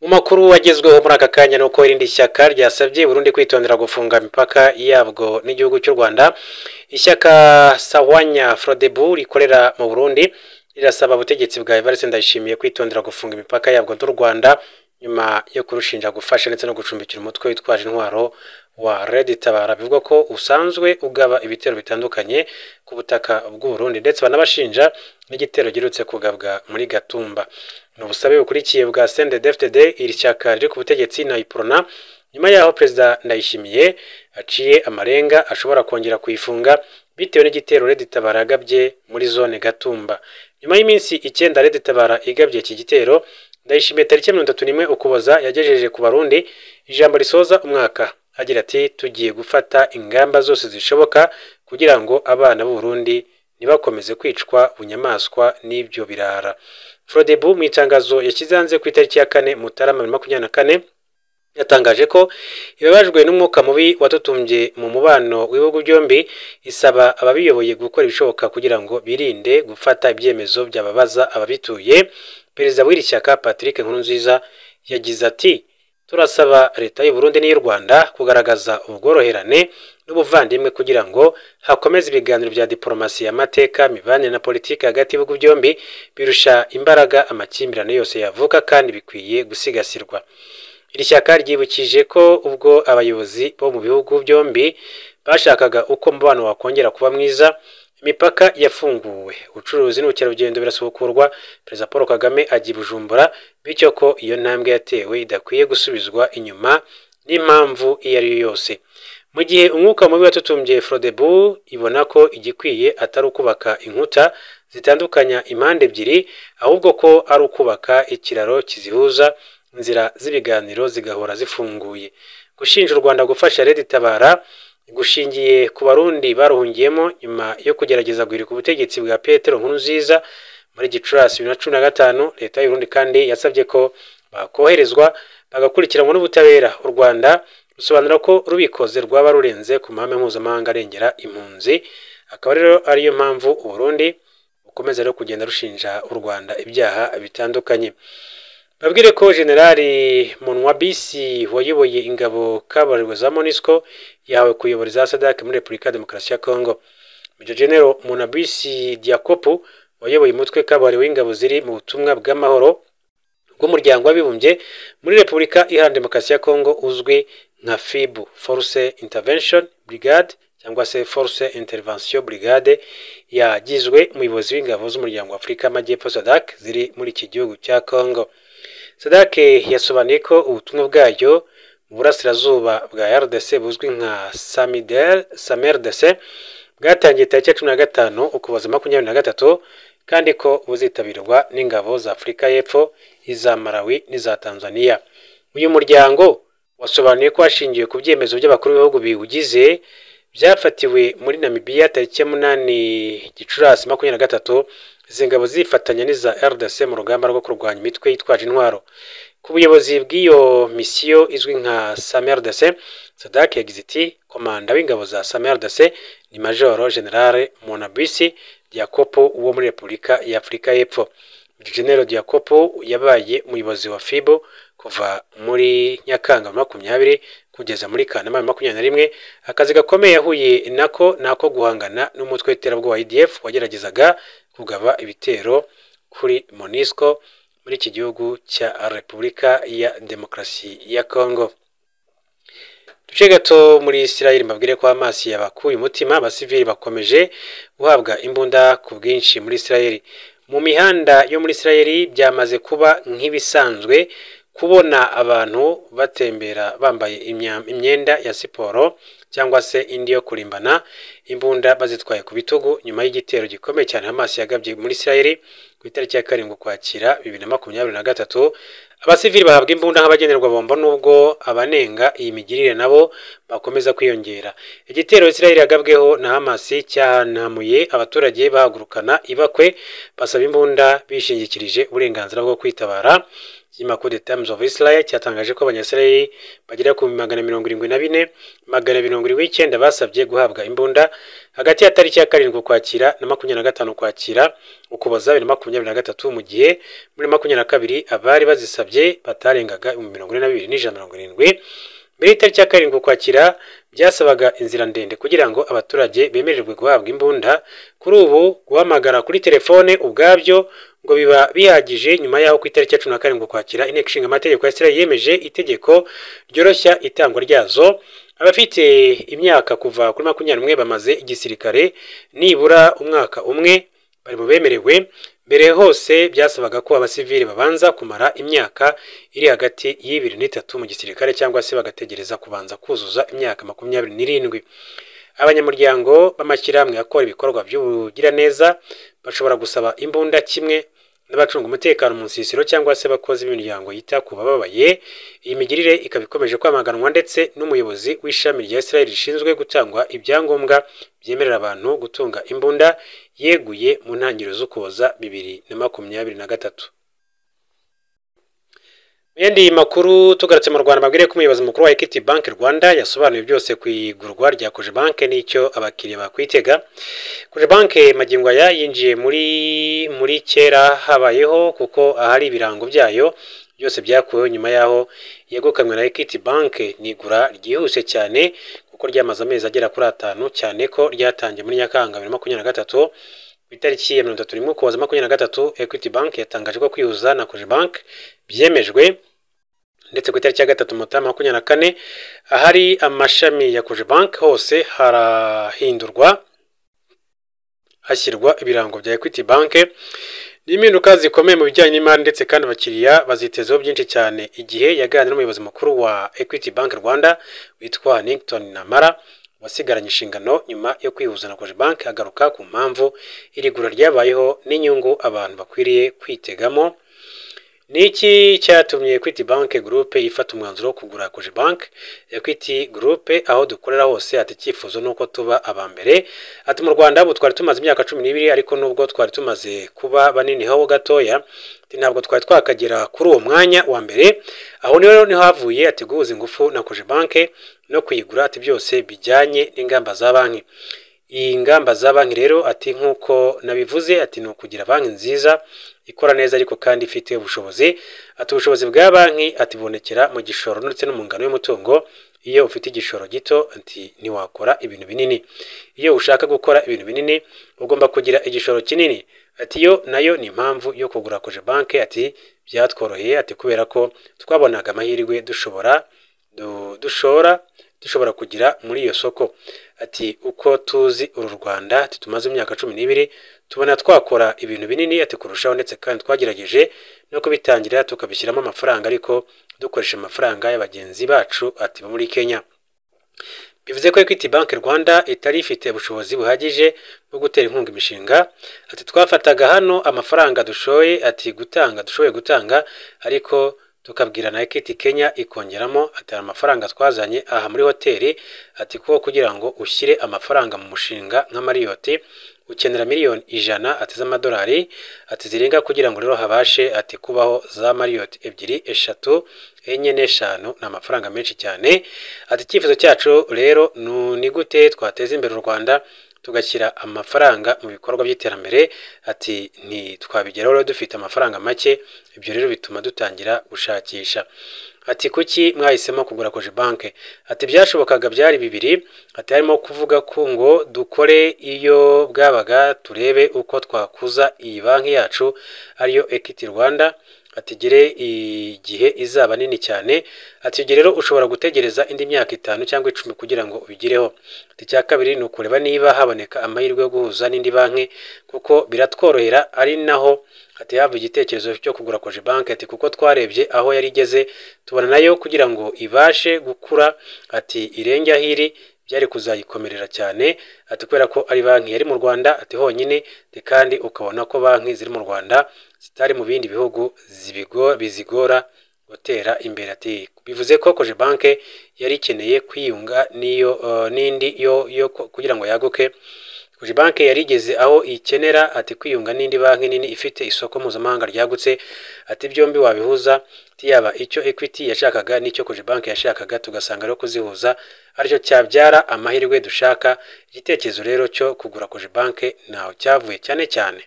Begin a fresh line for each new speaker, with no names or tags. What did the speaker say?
mu makuru agezweho muri aka kanya ni uko irindi shyaka ryasabye Burundi kwitondera gufunga imipaka yabwo n'igihugu cy'u Rwanda ishyaka Sawanya Frodebu rikorera mu Burundi rirasaba ubutegetsi bwa Evariste Ndayishimiye kwitondera gufunga imipaka yabwo n'u Rwanda nyuma yo kurushinja gufasha ndetse no gucumbikira umutwe witwaje intwaro wa Red Tabara bivuga ko usanzwe ugaba ibitero bitandukanye ku butaka bw'u Burundi ndetse banabashinja n'igitero girutse kugabwa muri Gatumba ni ubusabe bukurikiye bwa CNDD-FDD iri shyaka riri ku butegetsi na Iprona nyuma yaho perezida Ndayishimiye aciye amarenga ashobora kongera kuyifunga bitewe n'igitero Red Tabara yagabye muri zone Gatumba nyuma y'iminsi icyenda Red Tabara igabye iki gitero Ndayishimiye tariki mirongo itatu n'imwe Ukuboza yagejeje ku Barundi ijambo risoza umwaka agira ati tugiye gufata ingamba zose zishoboka kugira ngo abana b'u Burundi ntibakomeze kwicwa bunyamaswa n'ibyo birara Frodebu mu itangazo yashyize hanze ku itariki ya kane Mutarama bibiri na makumyabiri na kane yatangaje ko ibabajwe n'umwuka mubi watutumbye mu mubano w'ibihugu byombi isaba ababiyoboye gukora ibishoboka kugira ngo birinde gufata ibyemezo byababaza ababituye perezida w'iri shyaka Patrick Nkurunziza yagize ati turasaba leta y'u Burundi n'iy'u Rwanda kugaragaza ubworoherane n'ubuvandimwe kugira ngo hakomeze ibiganiro bya diplomasi y'amateka mibanire na politiki hagati y'ibihugu byombi birusha imbaraga amakimbirane yose yavuka kandi bikwiye gusigasirwa iri shyaka ryibukije ko ubwo abayobozi bo mu bihugu byombi bashakaga uko umubano wakongera kuba mwiza imipaka yafunguwe ubucuruzi n'ubukerarugendo birasubukurwa perezida paul kagame agira bujumbura bityo ko iyo ntambwe yatewe idakwiye gusubizwa inyuma n'impamvu iyo ari yo yose mu gihe umwuka mubi watutumbye frodebu ibona ko igikwiye atari ukubaka inkuta zitandukanya impande ebyiri ahubwo ko ari ukubaka ikiraro kizihuza inzira z'ibiganiro zigahora zifunguye gushinja u rwanda gufasha leta itabara gushingiye ku barundi baruhungiyemo nyuma yo kugerageza guhirika ubutegetsi bwa petero nkurunziza muri gicurasi bibiri na cumi na gatanu leta y'urundi kandi yasabye ko bakoherezwa bagakurikiranwa n'ubutabera u rwanda rusobanura ko rubikoze rwaba rurenze ku mahame mpuzamahanga arengera impunzi akaba rero ariyo mpamvu uburundi bukomeza rero kugenda rushinja u rwanda ibyaha bitandukanye babwire ko generali munwabisi wayoboye ingabo kabuhariwe za monisco yahawe kuyobora za sadake muri repubulika ya demokarasi ya kongo mejo genero munabisi diakopu wayoboye umutwe kabuhariwe w'ingabo ziri mu butumwa bw'amahoro bw'umuryango w'abibumbye muri repubulika iharanira demokarasi ya kongo uzwi nka fibu force intervention brigade cyangwa se force intervention brigade yagizwe umuyobozi w'ingabo z'umuryango wa afurika y'amajyepfo sadak ziri muri iki gihugu cya kongo sadak yasobanuye ko ubutumwa bwayo mu burasirazuba bwa rdc buzwi nka samrdc bwatangiye tariki ya cumi na gatanu ukuboza makumyabiri na gatatu kandi ko buzitabirwa n'ingabo za afurika y'epfo iza malawi n'iza tanzania uyu muryango wasobanuye ko hashingiwe ku byemezo by'abakuru b'ibihugu biwugize byafatiwe muri namibiya tariki ya munani gicurasi makumyabiri na gatatu izi ngabo zifatanya n'iza rdc mu rugamba rwo kurwanya imitwe yitwaje intwaro ku buyobozi bw'iyo misiyo izwi nka samrdc sadak yagize iti komanda w'ingabo za samrdc ni majoro generale monabisi diakopo wo muri repubulika ya afurika y'epfo genero diakopo yabaye umuyobozi wa fibo kuva muri nyakanga makumyabiri kugeza muri kanama makumyabiri na rimwe akazi gakomeye yahuye nako ni ako guhangana n'umutwe w'iterabwoba idf wageragezaga kugaba ibitero kuri monisco muri iki gihugu cya repubulika ya demokarasi ya kongo duce gato muri isirayeli mbabwire ko amaso yabakuye umutima abasivili bakomeje guhabwa imbunda ku bwinshi muri isirayeli mu mihanda yo muri isirayeli byamaze kuba nk'ibisanzwe kubona abantu batembera bambaye imyenda ya siporo cyangwa se indi yo kurimbana imbunda bazitwaye ku bitugu nyuma y'igitero gikomeye cyane amaso yagabye muri isirayeli ku itariki ya karindwi ukwakira bibiri na makumyabiri na gatatu abasivili bahabwa imbunda nk'abagenerwa bombo nubwo abanenga iyi migirire nabo bakomeza kwiyongera igitero isirayeli yagabweho na hamasi cyahanamuye abaturage bahagurukana ibakwe basaba imbunda bishingikirije uburenganzira bwo kwitabara cyima coup de terms of Israel cyatangaje ko abanyasirayeli bagera ku magana mirongo irindwi na bine magana mirongo irindwi n'icyenda basabye guhabwa imbunda hagati ya tariki ya karindwi ukwakira na makumyabiri na gatanu ukwakira ukuboza bibiri na makumyabiri na gatatu mu gihe muri makumyabiri na kabiri abari bazisabye batarengaga ibihumbi mirongo ine na bibiri n'ijana na mirongo irindwi mbere y'itariki ya karindwi ukwakira byasabaga inzira ndende kugira ngo abaturage bemererwe guhabwa imbunda kuri ubu guhamagara kuri telefone ubwabyo ngo biba bihagije nyuma y'aho ku itariki ya cumi na karindwi ukwakira inteko ishinga amategeko ya Israel yemeje itegeko ryoroshya itangwa ryazo abafite imyaka kuva kuri makumyabiri n'umwe bamaze igisirikare nibura umwaka umwe bari mu bemerewe mbere hose byasabaga ko abasivili babanza kumara imyaka iri hagati y'ibiri n'itatu mu gisirikare cyangwa se bagategereza kubanza kuzuza imyaka makumyabiri n'irindwi abanyamuryango b'amashyirahamwe akora ibikorwa by'ubugiraneza bashobora gusaba imbunda kimwe n'abacunga umutekano mu nsisiro cyangwa se abakozi b'imiryango yita ku bababaye iyi migirire ikaba ikomeje kwamaganwa ndetse n'umuyobozi w'ishami rya Israel rishinzwe gutangwa ibyangombwa byemerera abantu gutunga imbunda yeguye mu ntangiriro z'ukuboza bibiri na makumyabiri na gatatu mu yandi makuru tugarutse mu rwanda mabwire ko umuyobozi mukuru wa equity bank rwanda yasobanuye byose ku igurwa rya koje bank n'icyo abakiriya bakwitega koje bank magingo aya yinjiye muri muri kera habayeho kuko ahari ibirango byayo byose byakuweho nyuma y'aho yegukanywe na equity bank ni igura ryihuse cyane kuko ryamaze amezi agera kuri atanu cyane ko ryatangiye muri nyakanga bibiri na makumyabiri na gatatu ku itariki ya mirongo itatu n'imwe ukuboza makumyabiri na gatatu equity bank yatangaje ko kwihuza na koje bank byemejwe ndetse ku itariki ya gatatu mutaha makumyabiri na kane ahari amashami ya koje bank hose harahindurwa hashyirwa ibirango bya equity bank ni impinduka zikomeye mu bijyanye n'imari ndetse kandi abakiriya bazitezeho byinshi cyane igihe yaganira n'umuyobozi mukuru wa equity bank rwanda witwa nington namara wasigaranye inshingano nyuma yo kwihuza na koje bank agaruka ku mpamvu iri gura ryabayeho n'inyungu abantu bakwiriye kwitegamo ni iki cyatumye equity bank group ifata umwanzuro wo kugura koje bank equity group aho dukorera hose ati icyifuzo ni uko tuba aba mbere ati mu rwanda ubu twari tumaze imyaka cumi n'ibiri ariko nubwo twari tumaze kuba banini ho gatoya ntabwo twari twakagera kuri uwo mwanya wa mbere aho niho niho havuye ati guhuza ingufu na koje bank no kuyigura ati byose bijyanye n'ingamba za banki iyi ngamba za banki rero ati nk'uko nabivuze ati ni ukugira banki nziza ikora neza ariko kandi ifite ubushobozi ati ubushobozi bwa banki ati bubonekera mu gishoro ndetse no mu ngano y'umutungo iyo ufite igishoro gito ati ntiwakora ibintu binini iyo ushaka gukora ibintu binini ugomba kugira igishoro kinini ati yo nayo ni impamvu yo kugura koje banki ati byatworoheye ati kubera ko twabonaga amahirwe dushobora dushora dushobora kugira muri iyo soko ati uko tuzi uru rwanda ati tumaze imyaka cumi n'ibiri tubona twakora ibintu binini ati kurushaho ndetse kandi twagerageje no kubitangira tukabishyiramo amafaranga ariko dukoresha amafaranga ya bagenzi bacu ati bo muri kenya bivuze ko equity bank rwanda itari ifite ubushobozi buhagije bwo gutera inkunga imishinga ati twafataga hano amafaranga dushoye ati gutanga dushoboye gutanga ariko tukabwira na Equity Kenya ikongeramo atari amafaranga twazanye aha muri hoteli ati kuko kugira ngo ushyire amafaranga mu mushinga nka Marriott ukenera miliyoni ijana ati z'amadolari ati zirenga kugira ngo rero habashe ati kubaho za Marriott ebyiri eshatu enye n'eshanu ni amafaranga menshi cyane ati icyifuzo cyacu rero ni gute twateza imbere u Rwanda tugashyira amafaranga mu bikorwa by'iterambere ati ntitwabigeraho rero dufite amafaranga make ibyo rero bituma dutangira gushakisha ati kuki mwahisemo kugura koje banki ati byashobokaga byari bibiri ati harimo kuvuga ko ngo dukore iyo bwabaga turebe uko twakuza iyi banki yacu ariyo equity rwanda atigere igihe izaba nini cyane ati rero ushobora gutegereza indi myaka itanu cyangwa icumi kugira ngo ubigireho ati icya kabiri ni ukureba niba haboneka amahirwe yo guhuza n'indi banki kuko biratworohera ari naho ati hava igitekerezo cyo kugura koje banki ati kuko twarebye aho yari igeze tubona nayo kugira ngo ibashe gukura ati irenge aho iri byari kuzayikomerera cyane ati kubera ko ari banki yari mu rwanda ati honyine kandi ukabona ko banki ziri mu rwanda zitari mu bindi bihugu bizigora gutera imbere ati bivuze ko koje banki yari ikeneye kwiyunga n'iyo n'indi yo kugira ngo yaguke buri banki yari igeze aho ikenera ati kwiyunga n'indi banki nini ifite isoko mpuzamahanga ryagutse ati byombi wabihuza ati yaba icyo equity yashakaga n'icyo banki yashakaga tugasanga rero kuzihuza aricyo cyabyara amahirwe dushaka igitekerezo rero cyo kugura banki ntaho cyavuye cyane cyane